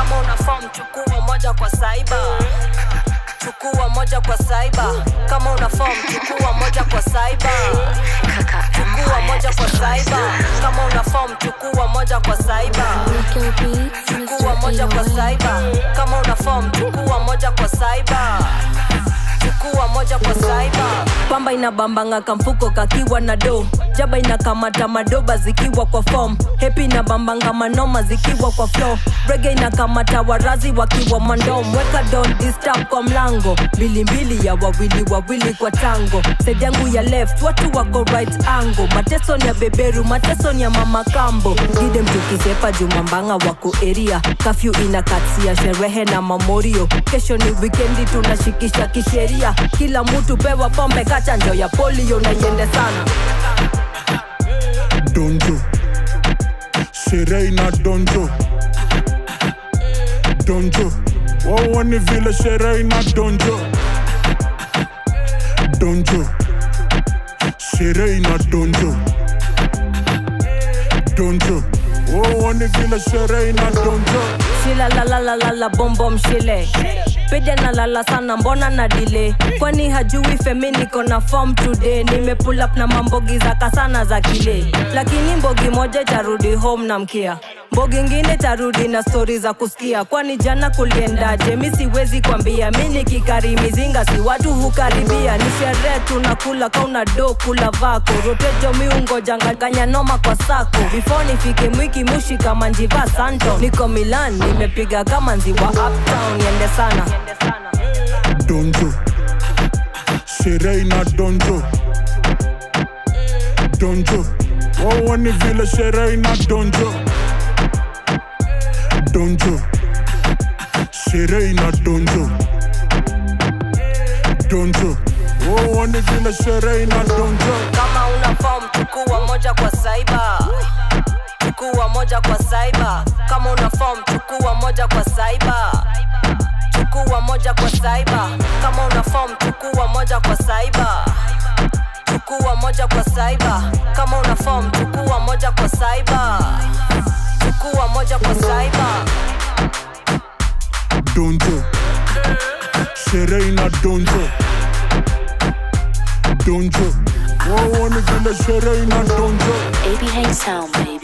kama una form chukua moja kwa saiba chukua moja kwa saiba kama una form chukua moja kwa saiba chukua moja kwa saiba kama una form chukua moja kwa saiba Rico Beats, chukua Mr. moja kwa 808. saiba kama una form chukua moja kwa saiba chukua moja kwa saiba pamba inabambanga kamfuko kakiwa na do jaba inakamata madoba zikiwa kwa form hepi inabambanga manoma zikiwa kwa flow rege inakamata warazi wakiwa mandom weka don disturb kwa mlango mbilimbili ya wawili wawili kwa tango side yangu ya left watu wako right angle mateso ni ya beberu mateso ni ya mama kambo gide mtukisepa jumambanga wako eria kafyu inakatsia sherehe na mamorio kesho ni wikendi tunashikisha kisheria kila mtu pewa pombe kachanjo ya polio na iende sana donjo sherehe na donjo donjo waone vile sherehe na donjo donjo sherehe na donjo donjo waone vile sherehe na donjo shila lalalalala bombom shile pede na lala sana mbona na dile kwani hajui femi niko na form today nime pull up na mambogi za kasana za kile lakini mbogi moja itarudi home na mkia mbogi ngine tarudi na stori za kusikia kwani jana kuliendaje mi siwezi kwambia mi nikikari mizinga si watu hukaribia ni sherehe tunakula kauna do kula vako rotejo miungo janganganya noma kwa sako before nifike mwiki mushi kama njiva santo niko milan nimepiga kama nziwa uptown yende sana donjo sherehe na donjo donjo waone vile sherehe na donjo donjo sherehe na donjo donjo waone vile sherehe na donjo kama una form chukua moja kwa saiba chukua moja kwa saiba kama una form chukua moja kwa saiba chukua moja kwa saiba kama una form chukua moja kwa saiba chukua moja kwa saiba kama una form chukua moja kwa saiba chukua moja kwa saiba donjo sherehe na donjo donjo waone vile sherehe na donjo AB Hang Sound, baby.